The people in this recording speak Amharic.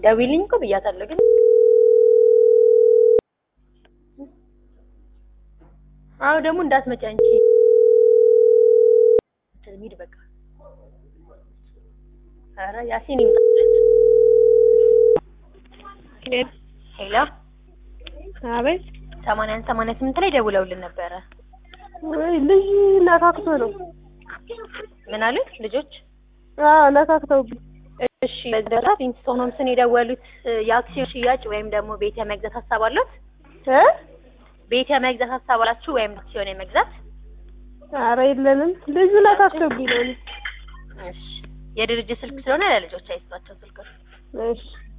ደውይልኝ እኮ ብያታለሁ ግን አዎ ደግሞ እንዳትመጪ አንቺ ሂድ በቃ ኧረ ያሲን ይምጣለት ሄሎ አቤት ሰማንያን ሰማንያ ስምንት ላይ ደውለውልን ነበረ ወይ ልጅ ነካክቶ ነው። ምን አሉት ልጆች አዎ ነካክተውብኝ። እሺ በዛ ፊንስቶን ሆምስን የደወሉት የአክሲዮን ሽያጭ ወይም ደግሞ ቤት የመግዛት ሀሳብ አለት እ ቤት የመግዛት ሀሳብ አላችሁ ወይም አክሲዮን የመግዛት ኧረ የለንም። ልጁ ነካክተውብኝ ነው። እሺ የድርጅት ስልክ ስለሆነ ለልጆች አይሰጣቸው ስልክ እሺ